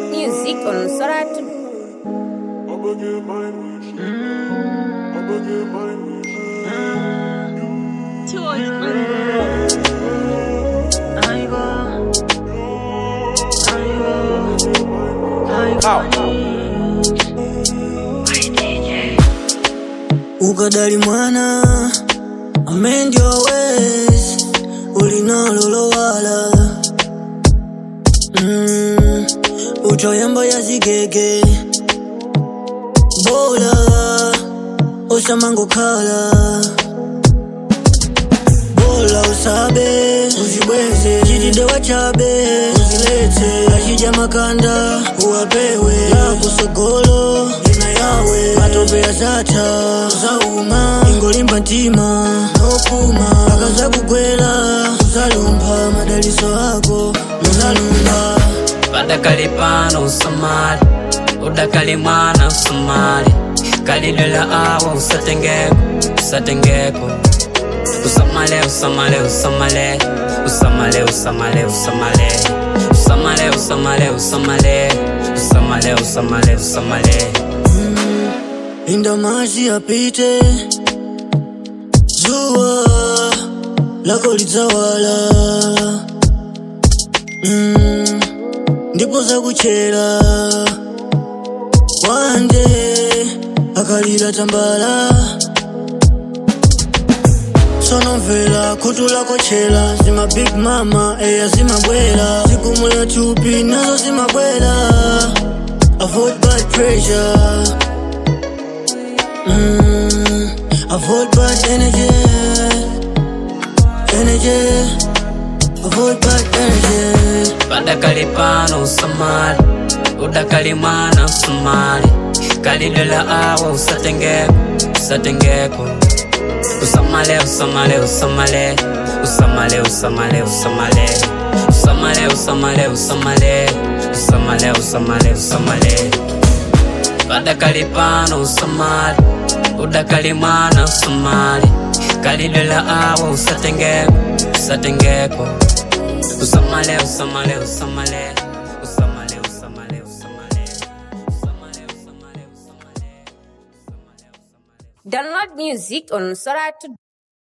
Download music on Soratu. ukadali mwana amend your ways ulinololowala mm, utoyamba ya zigege bola osamangokhala bola usabe uzibweze chitinde wachabe uzilete achija makanda uwapewe yakusogolo ina yawe matope ya zata zauma ingolimba ntima nopuma akaza kugwera uzalumba madaliso ako uzalumba Padakali pano usamali udakali mwana usamali kalidela awa usatengeko usatengeko usamale usamale usamale usamale usamale usamale usamale usamale usamale usamale usamale usamale inda maji yapite jua lako litawala mm, ndipo zakuchera wande akalira tambala sonomvera khutu lako chela zima big mama eya zimabwera zikumula chupi nazo zimabwera avoid bad pressure Mm, avoid bad energy, energy, avoid bad energy. Padakali pano usamali udakali mwana usamali kalidela awa usatengeko usatengeko usamale usamale usamale usamale usamale usamale usamale usamale usamale usamale usamale usamale padakali pano usamali udakali mwana usamali kalidela awa usatengeko usatengeko usamale usamale usamale usamale usamale usamale usamale usamale usamale Download music on Soratu.